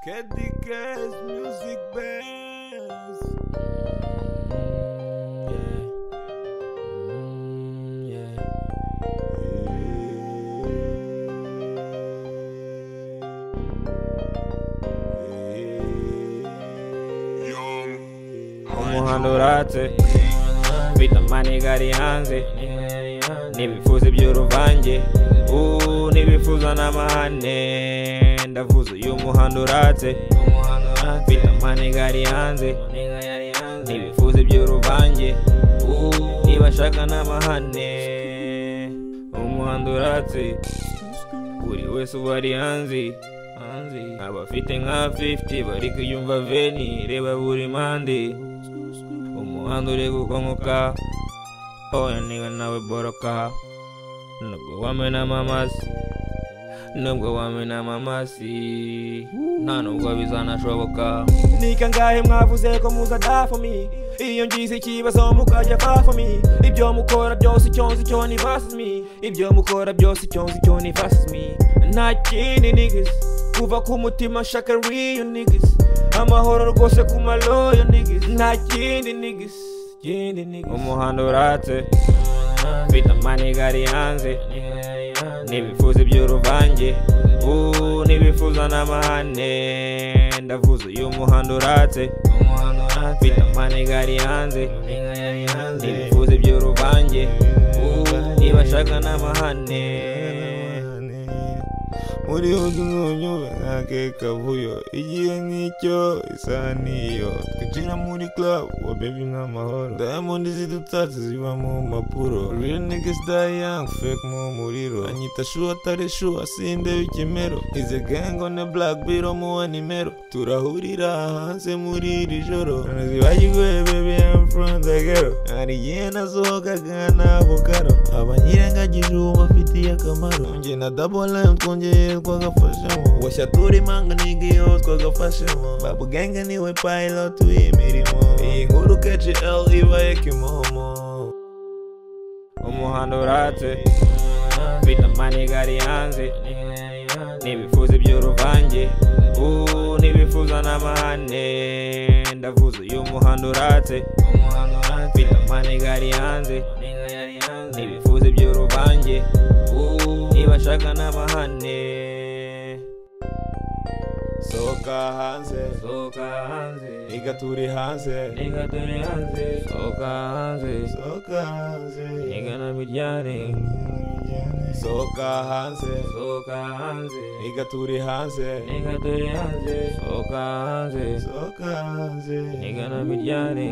Candy Crush Music Bands. Yeah. Mm, yeah. umuhanda uratse mfite amanega ari hanze n'ibifuza iby'uruvange ubu n'ibifuza n'amahane ndavuze uyu muhanda uratse mfite amanega ari hanze n'ibifuza iby'uruvange ubu ntibashaka n'amahane umuhanda uratse buri wese ubu ari hanze abafite nka 50 bari kuyumva veni reba buri mande umuhanda uri gukongoka oya niwe nawe boroka nubwo wamena amamasi nubwo wamena amamasi nta nubwo bizanashoboka ni kangahe mwavuze ko muza da for me iyo ngize ikibazo mukajya fa for me ibyo mukora byose icyo nzi cyo ni versus me ibyo mukora byose icyo nzi cyo ni versus me nta kindi niggas kuva ku mutima nshaka real niggas amahoro rwose ku maloyo niggas nta kindi niggas kindi niggas umuhanda uratse mfite amaniga ari hanze n'ibifuza iby'uruvange ubu n'ibifuza n'amahane ndavuze uyu muhanda uratse mfite amaniga ari hanze n'ibifuza iby'uruvange ubu ntibashaka n'amahane muri udunyunyube nkake kavuyo igihe nk'icyo isaha niyo twinjira muri club wa baby n'amahoro diamond zidutatse ziva mu mpapuro real niggas die young fake mu muriro anyita shu atari shu asinde ikimero ize gang on the black biro mu nimero turahurira hanze muri iri joro none zibagiguye baby I'm from the ghetto hari igihe nasohokaga ntabwo karo abanyirengagije uwo bafitiye akamaro njye na double M twongeye twagafashemo washya turi manga n'igiyo twagafashemo babugenge niwe pilot w'imirimo iyi nkuru KGL ibaye kimomo umuhanda uratse mfite amaniga ari hanze n'ibifuza iby'uruvange ubu n'ibifuza n'amahane ndavuze uyu muhanda uratse mfite amaniga ari hanze n'ibifuza iby'uruvange ubu ntibashaka n'amahane sohoka hanze sohoka hanze niga turi hanze reka turi hanze sohoka hanze sohoka hanze reka na miryare sohoka hanze sohoka hanze niga turi hanze reka turi hanze sohoka hanze sohoka hanze reka na miryare